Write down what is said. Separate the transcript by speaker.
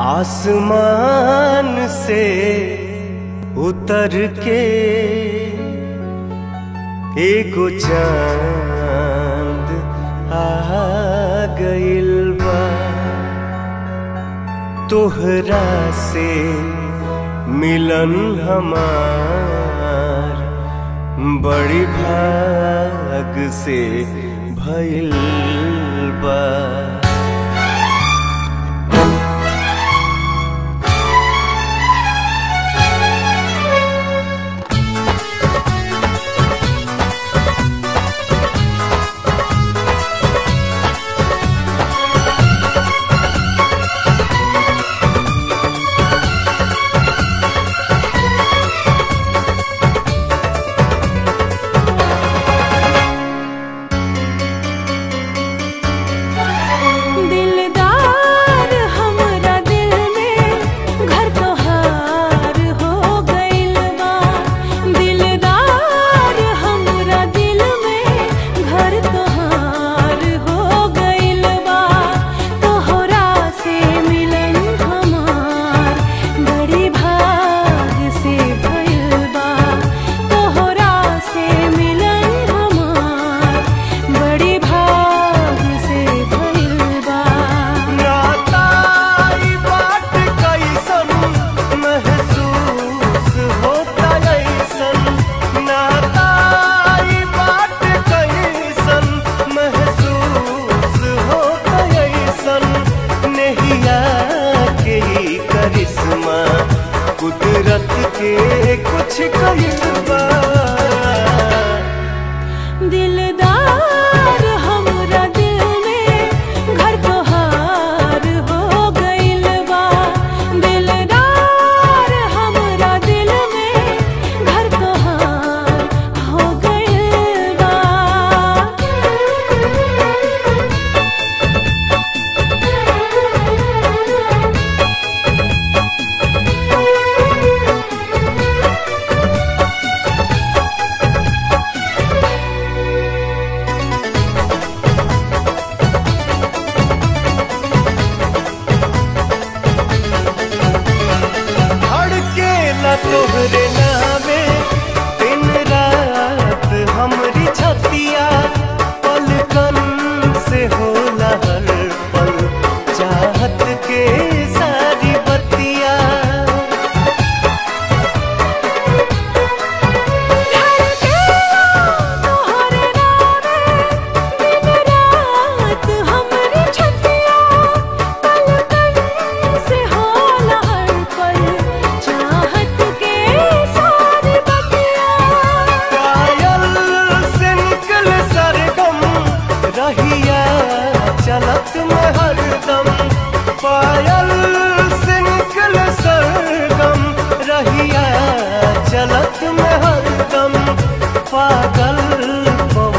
Speaker 1: आसमान से उतर के एगो चांद आ गइल बा तोहरा से मिलन हमार बड़ी भाग से भइल बा
Speaker 2: दिलदार हमरा दिल में घर तोहार हो गइल बा दिलदार हमरा दिल में घर तोहार हो गइल बा तोहरा से मिलन हमार बड़ी भाग से भइल बा तोहरा से मिलन हमार बड़ी भाग से भइल बा
Speaker 1: नाताई बात कैसन महसूस होता ऐसन नाताई बात कैसन महसूस होता ऐसन नहिया के ही करिश्मा कुदरत के कुछ कहिबा
Speaker 2: दिलदार हमरा दिल में घर तोहार हो गइल बा दिलदार हमरा दिल में घर तोहार हो गइल बा
Speaker 1: धड़केला तोहरे नामे दिन रात हमरी छतिया पलकन से होला हर पल चाहत के सारी बतिया
Speaker 2: तोहरे नामे दिन रात हमरी छतिया पलकन से होला हर पल चाहत के सारी बतिया
Speaker 1: पायल से निकल सरगम रहिया चलत में हरदम पायल से निकल सरगम रहिया चलत में हरदम पागल पवन